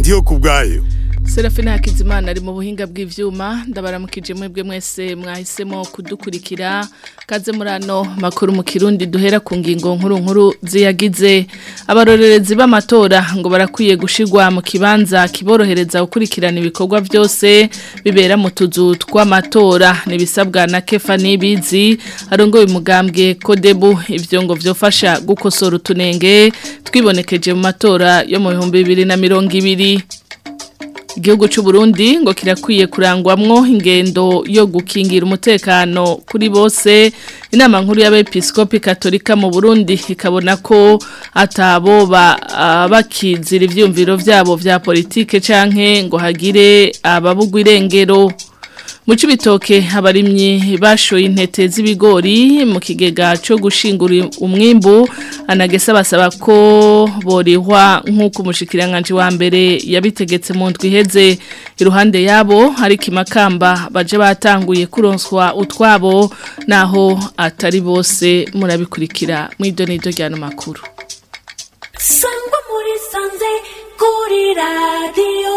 ndiyo ku bwayo Serafina Hakizimana ari mu buhinga bw'ivyuma ndabaramukije mwebwe mwese mwahisemo kudukurikira kaze murano makuru mu kirundi duhera ku ngingo nkuru nkuru ziyagize abarorerezi b'amatora ngo barakwiye gushigwa mu kibanza kiborohereza gukurikirana ibikorwa byose bibera mu tuzu tw'amatora nibisabwa na Kefa Nibizi arongoye umugambwe Kodebu ivyo ngo vyofasha gukosora utunenge twibonekeje mu matora yo mu 2020 Igihugu c'u Burundi ngo kirakwiye kurangwamwo ingendo yo gukingira umutekano kuri bose inama nkuru y'abepiskopi katolika mu Burundi ikabona ko atabo bakizira ivyumviro vyabo vya politike canke ngo hagire ababugwa irengero mu cibitoke abarimyi bashoye intete z'ibigori mu kigega cyo gushingura umwimbu anagesa basaba ko borihwa nk'uko umushikiranganje wa mbere yabitegetse mu ndwi iheze iruhande yabo hari kimakamba baje batanguye kuronswa utwabo naho atari bose murabikurikira mu idonido rya makuru sangwa muri sanze kuri radiyo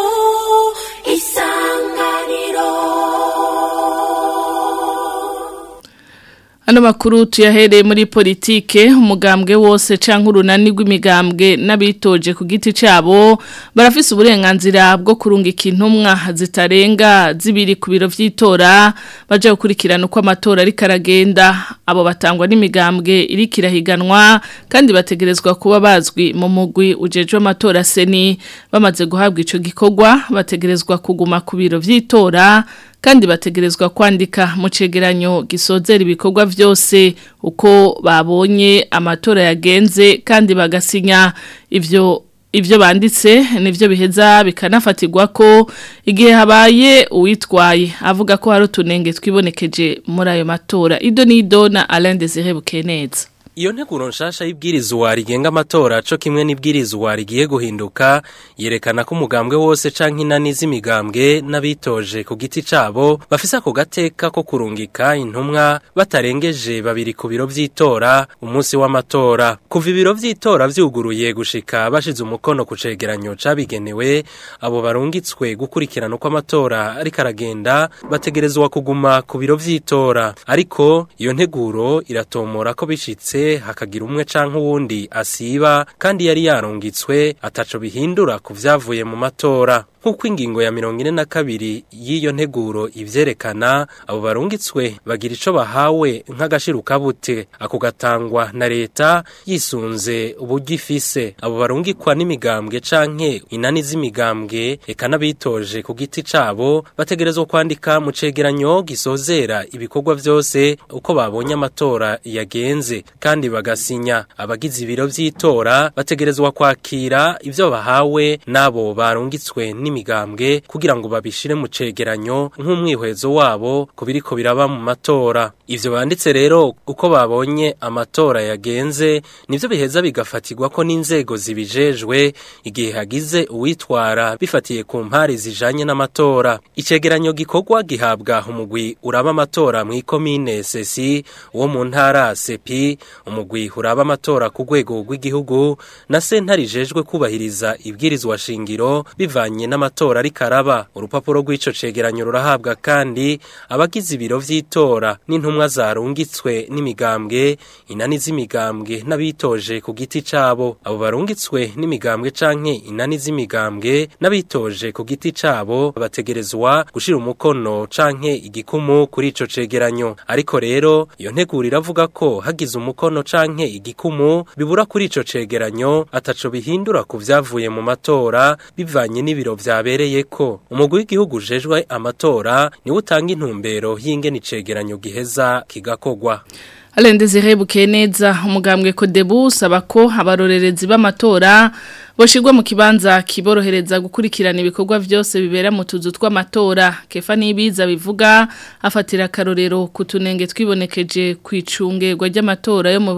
isanganiro Ano makuru tuyahereye muri politike umugambwe wose canke urunani rw'imigambwe n'abitoje ku giti cabo barafise uburenganzira bwo kurungika intumwa zitarenga zibiri ku biro vy'itora baje gukurikirana uko amatora ari karagenda abo batangwa n'imigambwe iri kirahiganwa kandi bategerezwa kuba bazwi mu mugwi ujejwe amatora seni bamaze guhabwa ico gikorwa bategerezwa kuguma ku biro vy'itora kandi bategerezwa kwandika mu cegeranyo gisozera ibikorwa byose uko babonye amatora yagenze kandi bagasinya ivyo Ibyo banditse nivyo biheza bikanafatirwa ko igihe habaye uwitwaye avuga ko hari utunenge twibonekeje muri ayo matora ido nido na Alain Desire Bukeneza Iyo nteguro nshasha y'ibwirizwa rigenga amatora co kimwe n'ibwirizwa rigiye guhinduka yerekana ko umugambwe wose canke inani z'imigambwe n'abitoje ku giti cabo bafise ako gateka ko kurungika intumwa batarengeje babiri ku biro vy'itora umunsi w'amatora kuva ibiro vy'itora vyuguruye gushika bashize umukono ku cegeranyo cabigenewe abo barungitswe gukurikirana uko amatora ariko aragenda bategerezwa kuguma ku biro vy'itora ariko iyo nteguro iratomora ko bishitse hakagira umwe canke uwundi asiba kandi yari yarungitswe ataco bihindura ku vyavuye mu matora nk'uko ingingo ya mirongo ine na kabiri y'iyo nteguro ivyerekana abo barungitswe bagira ico bahawe nk'agashirukabute ako gatangwa na leta yisunze uburyo ifise abo barungikwa n'imigambwe canke inani z'imigambwe eka n'abitoje ku giti cabo bategerezwa kwandika mu cegeranyo gisozera ibikorwa vyose uko babonye amatora yagenze kandi bagasinya abagize ibiro vy'itora bategerezwa kwakira ivyo bahawe n'abo barungitswe n'imigambwe kugira ngo babishire mu cegeranyo nk'umwihwezo wabo ku biriko biraba mu matora ivyo banditse rero uko babonye amatora yagenze nivyo biheza bigafatirwa ko n'inzego zibijejwe igihe hagize uwitwara bifatiye ku mpari zijanye n'amatora icegeranyo gikorwa gihabwa umugwi uraba amatora mw'ikomine sesi wo mu ntara sepi umugwi uraba amatora ku rwego rw'igihugu na sentare ijejwe kubahiriza ibwirizwa shingiro bivanye n'amatora ariko araba urupapuro rw'ico cegeranyo rurahabwa kandi abagize ibiro vy'itora n'intumwa zarungitswe n'imigambwe inani z'imigambwe n'abitoje ku giti cabo abo barungitswe n'imigambwe canke inani z'imigambwe n'abitoje ku giti cabo bategerezwa gushira umukono canke igikumu kuri ico cegeranyo ariko rero iyo nteguro iravuga ko hagize umukono canke igikumu bibura kuri ico cegeranyo ataco bihindura ku vyavuye mu matora bivanye n'ibiro vyabereyeko umugwi w'igihugu ujejwe amatora niwe utanga intumbero y'ingene icegeranyo giheza kigakogwa Alende zirebuke neza umugambwe Kodebu usaba ko abarorerezi b'amatora boshirwa mu kibanza kiborohereza gukurikirana ibikorwa byose bibera mu tuzu tw'amatora kefa nibiza bivuga afatira karorero kutunenge twibonekeje kwicungerwa ry'amatora yo mu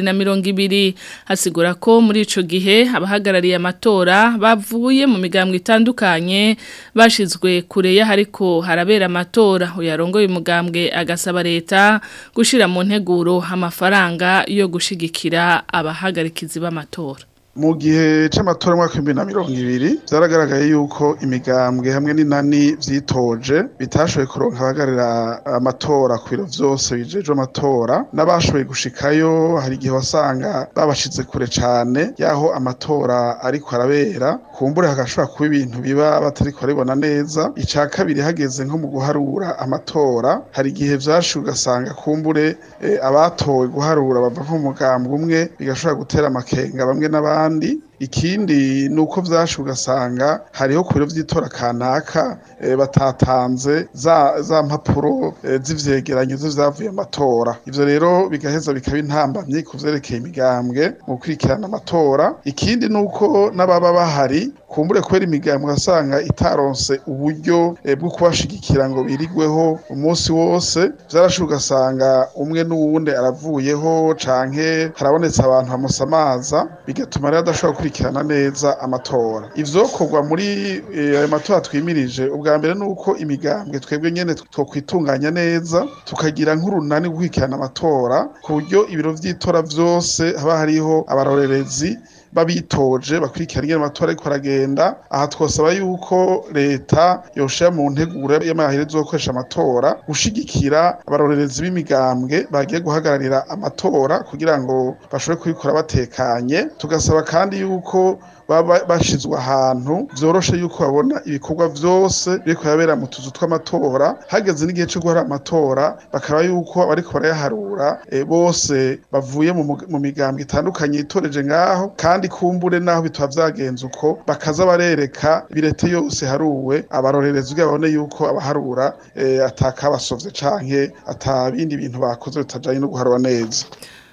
2020 hasigura ko muri ico gihe abahagarariye amatora bavuye mu migambwe itandukanye bashizwe kure ya hariko harabera amatora uyarongoye umugambwe agasaba leta gushira mu nteguro amafaranga yo gushigikira abahagarikizi b'amatora mu gihe c'amatora y'umwaka w'ibihumbi na mirongo ibiri vyaragaragaye yuko imigambwe hamwe n'inani vyitoje bitashoboye kuronka abahagararira amatora ku biro vyose bijejwe amatora n'abashoboye gushikayo hari igihe wasanga babashize kure cane yaho amatora ariko arabera kumbure hagashobora kuba ibintu biba batariko baribona neza ica kabiri hageze nko mu guharura amatora hari igihe vyashe ugasanga kumbure eh, abatowe guharura bava nko mu mugambwe umwe bigashobora gutera amakenga bamwe n'abandi ikindi ni uko vyashe ugasanga hariho ku biro vy'itora kanaka eh, batatanze za, za mpapuro eh, z'ivyegeranyo z'ivyavuye amatora ivyo rero bigaheza bikaba intambamyi ku vyerekeye imigambwe mu gukurikirana amatora ikindi ni uko n'ababa bahari kumbure kubera imigambwe ugasanga itaronse uburyo eh, bwo kubashigikira ngo birigweho umunsi wose vyarashe ugasanga umwe n'uwundi aravuyeho canke harabonetse abantu bamusamaza bigatuma rero adashobora gukurikirana neza amatora ivyokorwa muri eh, ayo matora twimirije ubwa mbere ni uko imigambwe twebwe nyene twokwitunganya neza tukagira nk'urunani rwo gukurikirana amatora ku buryo ibiro vy'itora vyose haba hariho abarorerezi babitoje bakurikirana ingene amatora ariko aragenda aha twosaba yuko leta yoshira mu nteguro y'amaherezo yo gukoresha amatora gushigikira abarorerezi b'imigambwe bagiye guhagararira amatora kugira ngo bashobore kubikora batekanye tugasaba kandi yuko baba bashizwe ahantu vyoroshe yuko babona ibikorwa vyose biriko birabera mu tuzu tw'amatora hageze n'igihe co guhara amatora bakaba yuko bariko barayaharura e, bose bavuye mu, mu migambwe itandukanye itoreje ngaho kandi kumbure naho bitaba vyagenze uko bakaza barereka birete yose haruwe abarorerezi kugira babone yuko abaharura e, atakabasovye canke atabindi bintu bakoze bitajanye no guharura neza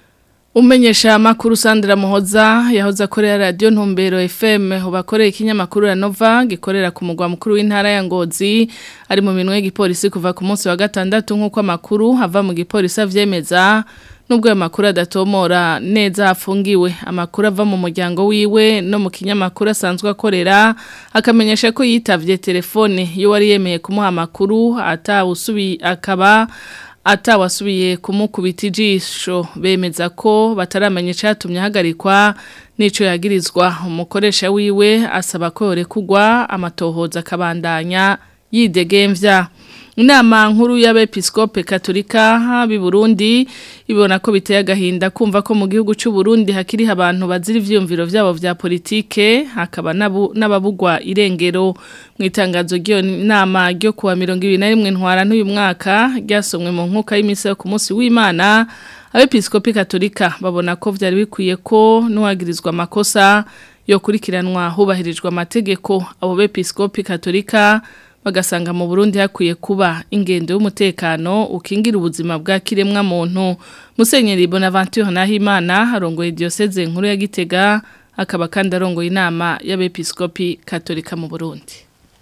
Umenyesha amakuru Sandra Muhoza yahoze akorera radio Ntumbero FM ubakoreye ikinyamakuru ya Nova gikorera ku mugwa mukuru w'intara ya Ngozi ari mu minwe y'igipolisi kuva ku munsi wa gatandatu nk'uko amakuru hava mu gipolisi avyemeza nubwo ayo makuru adatomora neza afungiwe amakuru ava mu muryango wiwe no mu kinyamakuru asanzwe akorera akamenyesha ko yitavye telefone yo wari yemeye kumuha amakuru atawusubi akaba atawasubiye kumukubita ijisho bemeza ko bataramenya icyatumye ahagarikwa n'icyo yagirizwa umukoresha wiwe asaba ko yorekugwa amatohoza akabandanya yidegemvya inama nkuru y'abepiskope katolika b'i Burundi ibona ko biteye agahinda kumva ko mu gihugu cy'u Burundi hakiri abantu bazira ivyumviro vyabo vya politike hakaba n'ababugwa irengero mu itangazo ry'iyo nama ryo kuwa 2021 ntwara n'uyu mwaka ryasomwe mu nkuka y'imisi yo ku munsi w'Imana abepiskope katolika babona ko vyari bikwiye ko nuwagirizwa amakosa yo kurikiranwa hubahirijwe amategeko abo bepiskope katolika bagasanga mu Burundi hakwiye kuba ingendo y'umutekano ukingira ubuzima bwa kiremwa muntu Musenyeri Bonaventure Nahimana harongoye diocese nkuru ya Gitega akaba kandi arongoye inama y'abepiskopi katolika mu Burundi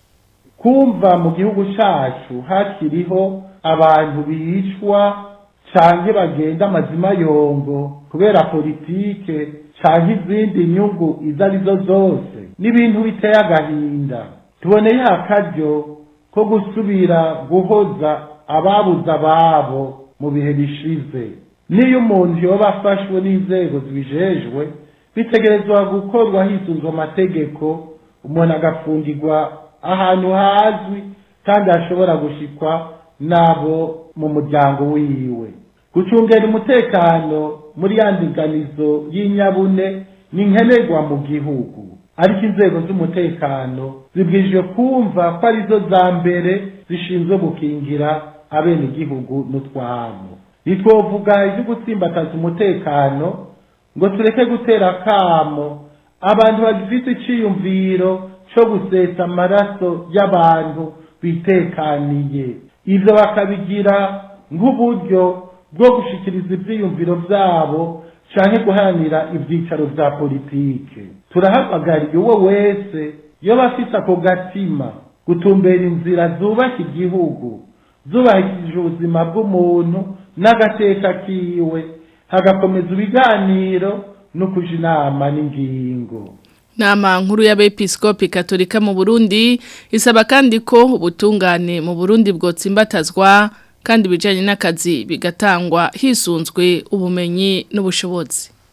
kumva mu gihugu cacu hakiriho abantu bicwa canke bagenda amazima yongo kubera politike canke izindi nyungu izo arizo zose n'ibintu biteye agahinda tuboneye akaryo ko gusubira guhoza ababuze ababo mu bihe bishize niyo umuntu yoba afashwe n'inzego zibijejwe bitegerezwa gukorwa hisunzwe amategeko umuntu agafungirwa ahantu hazwi kandi hashobora gushikwa n'abo mu muryango wiwe gucungera umutekano muri ya ndinganizo y'inyabune ni nkenerwa mu gihugu ariko inzego z'umutekano zibwirijwe kumva ko arizo za mbere zishinzwe gukingira abenegihugu n'utwabo ntitwovuga ibyo gutsimbataza umutekano ngo tureke gutera akamo abantu bagifite iciyumviro cyo gusesa amaraso y'abantu bitekaniye ibyo bakabigira nk'uburyo bwo gushikiriza ibyiyumviro byabo canke guharanira ivyicaro vya politike turahamagariye uwo wese yoba afise ako gatima gutumbera inzira zubaka igihugu zubahishije ubuzima bw'umuntu n'agateka kiwe hagakomeza ibiganiro no kuja inama n'ingingo Nama nkuru y'abepiskopi katolika mu Burundi isaba kandi ko ubutungane mu Burundi bwotsimbatazwa kandi bijanye n'akazi bigatangwa hisunzwe ubumenyi n'ubushobozi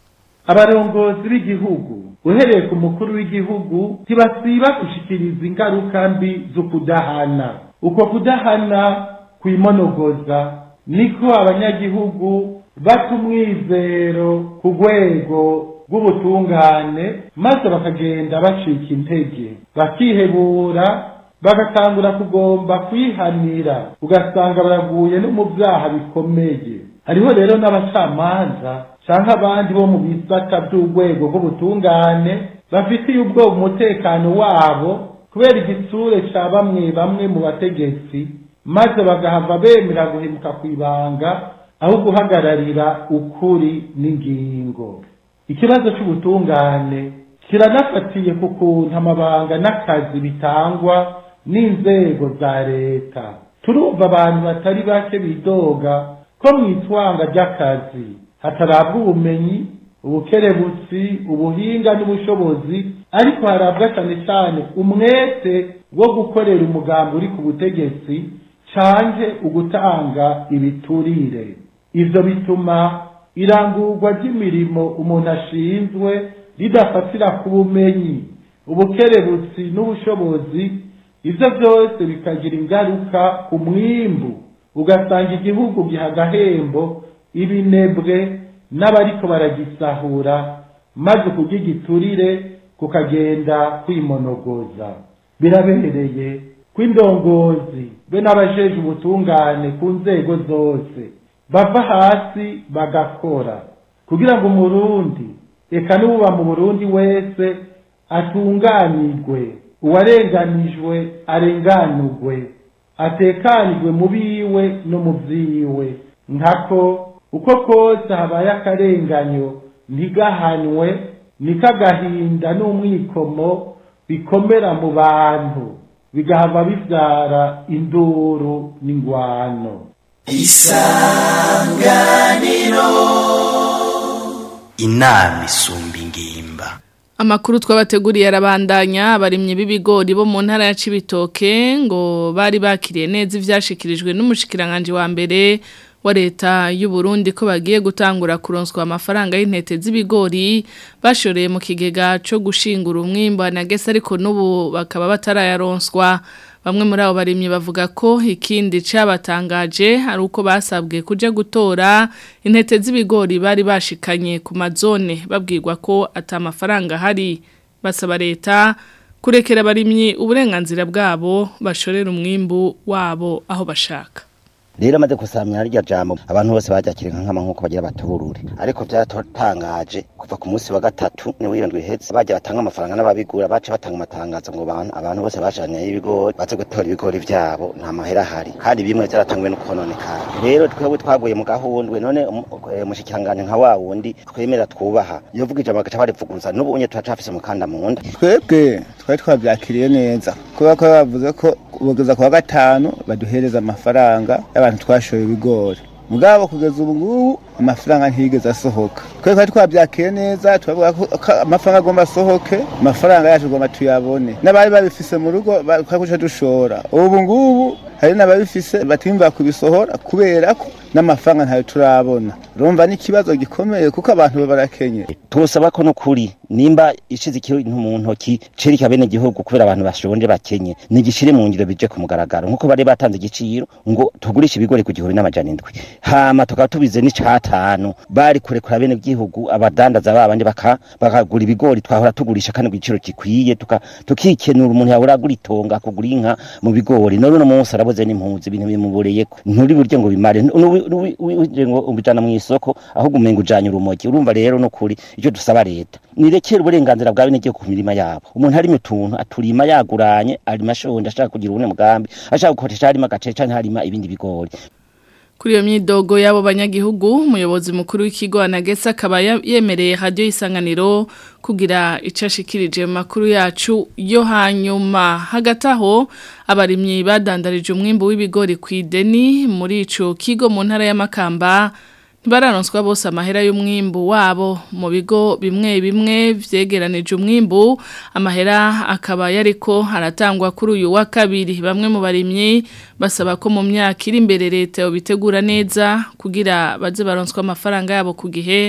abarongozi b'igihugu uhereye ku mukuru w'igihugu ntibasiba gushikiriza ingaruka mbi zo kudahana uko kudahana kwimonogoza niko abanyagihugu bata umwizero ku rwego rw'ubutungane maze bakagenda bacika intege bakihebura bagatangura kugomba kwihanira ugasanga baraguye no mu byaha bikomeye hariho rero n'abacamanza cyangwa abandi bo mu bisata by'urwego rw'ubutungane bafitiye ubwoba umutekano wabo kubera igitsure cya bamwe bamwe mu bategetsi maze bagahava bemera guhemuka ku ibanga aho guhagararira ukuri n'ingingo ikibazo cy'ubutungane kiranafatiye ku kuntu amabanga n'akazi bitangwa n'inzego za leta turumva abantu batari bake bidoga ko mu itwanga ry'akazi hatarabwa ubumenyi ubukerebutsi ubuhinga n'ubushobozi ariko harabwa cyane cyane umwete wo gukorera umugambi uri ku butegetsi canke ugutanga ibiturire ivyo bituma irangurwa ry'imirimo umuntu ashinzwe ridafatira ku bumenyi ubukerebutsi n'ubushobozi ivyo byose bikagira ingaruka ku mwimbu ugasanga igihugu giha agahembo ibinebwe n'abariko baragisahura maze kugigiturire kukagenda kwimonogoza birabereye ko indongozi be n'abajeje ubutungane ku nzego zose bava hasi bagakora kugira ngo umurundi eka n'uba mu burundi wese atunganirwe uwarenganijwe arenganurwe atekanirwe mu biwe no mu vyiwe nkako uko kose habaye akarenganyo ntigahanwe niko agahinda n'umwikomo bikomera mu bantu bigahava bivyara induru n'ingwano inama isumba ingimba Amakuru twabateguriye arabandanya abarimye b'ibigori bo mu ntara ya Cibitoke ngo bari bakiriye neza ivyashikirijwe n'umushikiranganje wa mbere wa leta y'u Burundi ko bagiye gutangura kuronswa amafaranga y'intete z'ibigori bashoreye mu kigega cyo gushingura umwimbo na gese ariko n'ubu bakaba batarayaronswa Bamwe muri abo barimyi bavuga ko ikindi cabatangaje ari uko basabwe kuja gutora intete z'ibigori bari bashikanye ku mazone babwirwa ko ata mafaranga hari basaba leta kurekera abarimyi uburenganzira bwabo bashorera umwimbu wabo aho bashaka rero amaze gusamira rya jambo abantu bose bajakira nkama nkuko bagira batuburure ariko byaratangaje kuva ku munsi wa gatatu ni wirindwi hetse bajya batanga amafaranga n'ababigura bace batanga amatangazo ngo abantu abantu bose bashanye y'ibigori baze gutora ibigori vyabo nta mahera ahari kandi bimwe byaratangwe no kononekara rero twebwe twaguye mu gahundwe none umushikiranganje nka wa wundi twemera twubaha yovuga ijambo agaca barivuguruza n'ubu unye turacafise umukanda mu nda twebwe twari twabyakiriye neza kubera ko bavuze ko ubugeza kuwa gatanu baduhereza amafaranga y'abantu twashoye ibigori mugabo kugeza ubu ngubu amafaranga ntiyigeze asohoka twebwe twari twabyakiye neza turavuga ko amafaranga agomba asohoke amafaranga yacu agomba tuyabone n'abari babifise mu rugo twakuca dushora ubu ngubu hari n'ababifise batimva kubisohora kubera ko n'amafaranga ntayo turabona urumva n'ikibazo gikomeye kuko abantu barakenye tusaba ko nukuri nimba ishize ikintu mu ntoki cereka bene gihugu kubera abantu bashonje bakenye nigishire mu ngiro bije ku mugaragaro nkuko bari batanze igiciro ngo tugurishe ibigori ku gihumbi n'amajana indwi hama tukaba tubize n'icatanu bari kurekura bene gihugu abadandaza babandi baka bakagura ibigori twahora tugurisha kandi ku giciro gikwiye tuka tukikenura umuntu yahora agura itonga kugura inka mu bigori none uno munsi arabuze n'impunzi ibintu bimuboreyeko nturi buryo ngo bimare uje ngo ubijana mu isoko ahubwo umenga ujanye urumogi urumva rero no kuri icyo dusaba leta nirekere uburenganzira bwa bene gihugu ku mirima yabo umuntu harimo utuntu aturima yaguranye arima ashonje ashaka kugira ubune mugambi ashaka gukoresha harima agace canke harima ibindi bigori Kuri iyo myidogo y'abo banyagihugu umuyobozi mukuru w'ikigo anagesa akaba yemereye radio isanganiro kugira icashikirije mu makuru yacu yo hanyuma hagati aho abarimyi badandarije umwimbo w'ibigori ku ideni muri ico kigo mu ntara y'amakamba ntibararonswa bose amahera y'umwimbu wabo mu bigo bimwe bimwe vyegeranije umwimbu amahera akaba yariko aratangwa kuri uyu wa kabiri bamwe mu barimyi basaba ko mu myaka iri imbere leta yobitegura neza kugira baze baronswa amafaranga yabo ku gihe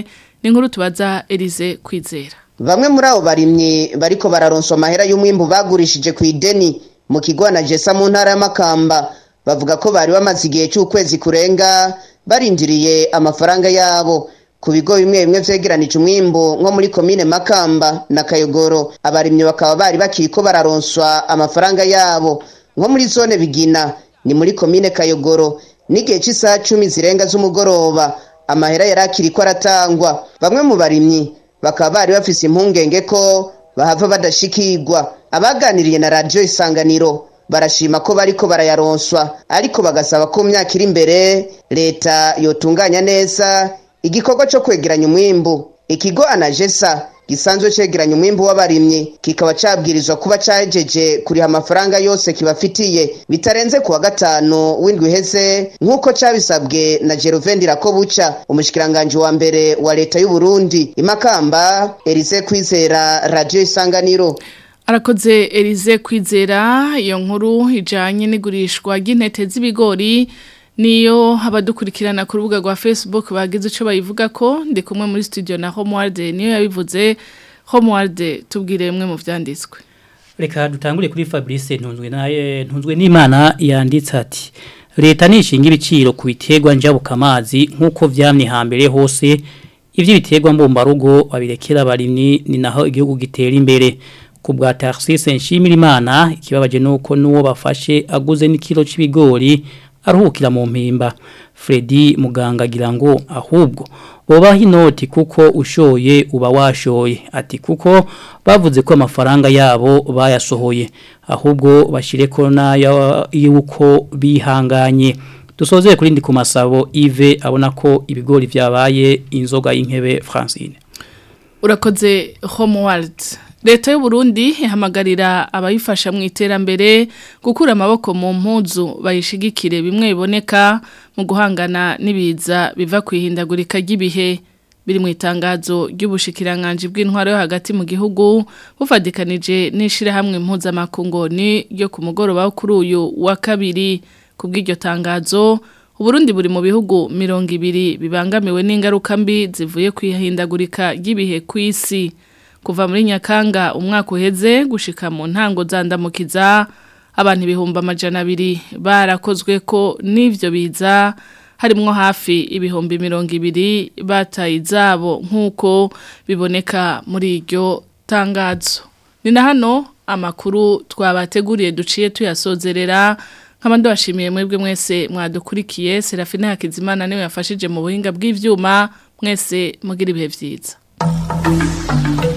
ni nkuru tubaza Elize kwizera Bamwe muri abo barimyi bariko bararonswa amahera y'umwimbu bagurishije ku ideni mu kigo na Jesa mu ntara y'Amakamba bavuga ko bari bamaze igihe cy'ukwezi kurenga barindiriye amafaranga yabo ku bigo bimwe bimwe vyegeranije umwimbu nko muri komine Makamba na Kayogoro abarimyi bakaba bari bakiriko bararonswa amafaranga yabo nko muri zone Bigina ni muri komine Kayogoro n'igihe cy'isaha cumi zirenga z'umugoroba amahera yari akiriko aratangwa bamwe mu barimyi bakaba bari bafise impungenge ko bahava badashikirwa abaganiriye na radiyo isanganiro barashima ko bariko barayaronswa ariko bagasaba ko mu myaka iri imbere leta yotunganya neza igikorwa cyo kwegeranya umwimbu ikigo anajesa gisanzwe cegeranya umwimbu w'abarimyi kikaba cabwirizwa kuba cajeje kuriha amafaranga yose kibafitiye bitarenze kuwa gatanu w'indwi iheze nk'uko cabisabwe na Jerovendi Rakobuca umushikiranganje wa mbere wa leta y'u Burundi imakamba Elise Kwizera Radio Isanganiro Arakoze Elize kwizera iyo nkuru ijanye n'igurishwa ry'intete z'ibigori niyo abadukurikirana ku rubuga rwa Facebook bagize ico bayivuga ko ndi kumwe muri studio na Homeworld niyo yabivuze Homeworld tubwire mwe mu vyanditswe Reka dutangure kuri Fabrice ntunzwe naye ntunzwe n'Imana yanditse ati Leta nishinga ibiciro ku biterwa njabukamazi nkuko vyamye hambere hose ivyo biterwa mbumbarugo babirekera abarimyi ni naho igihugu gitera imbere ku bwa Tarcisse Nshimirimana ikibabaje nuko nuwo bafashe aguze n'ikilo c'ibigori aruhukira mu mpimba Freddy muganga agira ngo ahubwo bobaho inoti kuko ushoye uba washoye ati kuko bavuze ko amafaranga yabo bayasohoye ahubwo bashire ko nayo yuko bihanganye dusozeye kuri ndi ku masabo Yves abona ko ibigori vyabaye inzoga y'inkebe Francine urakoze Homeworld Leta y'u Burundi ihamagarira abayifasha mu iterambere gukura amaboko mu mpuzu bayishigikire bimwe biboneka mu guhangana n'ibiza biva kwihindagurika ry'ibihe biri mu itangazo ry'ubushikiranganje bw'intwaro yo hagati mu gihugu bufadikanije n'ishirahamwe impuzamakungoni ryo ku mugoroba wo kuri uyu wa kabiri kubw'iryo tangazo Uburundi buri mu bihugu mirongo ibiri bibangamiwe n'ingaruka mbi zivuye kwihindagurika ry'ibihe ku isi kuva muri nyakanga umwaka uheze gushika mu ntango zandamukiza abantu ibihumbi amajana abiri barakozwe ko n'ivyo biza harimwo hafi ibihumbi mirongo ibiri bataye izabo nk'uko biboneka muri iryo tangazo ni na hano amakuru twabateguriye duciye tuyasozerera nk'abandi bashimiye mwebwe mwese mwadukurikiye serafine hakizimana niwe yafashije mu buhinga bw'ivyuma mwese mugira ibihe vyiza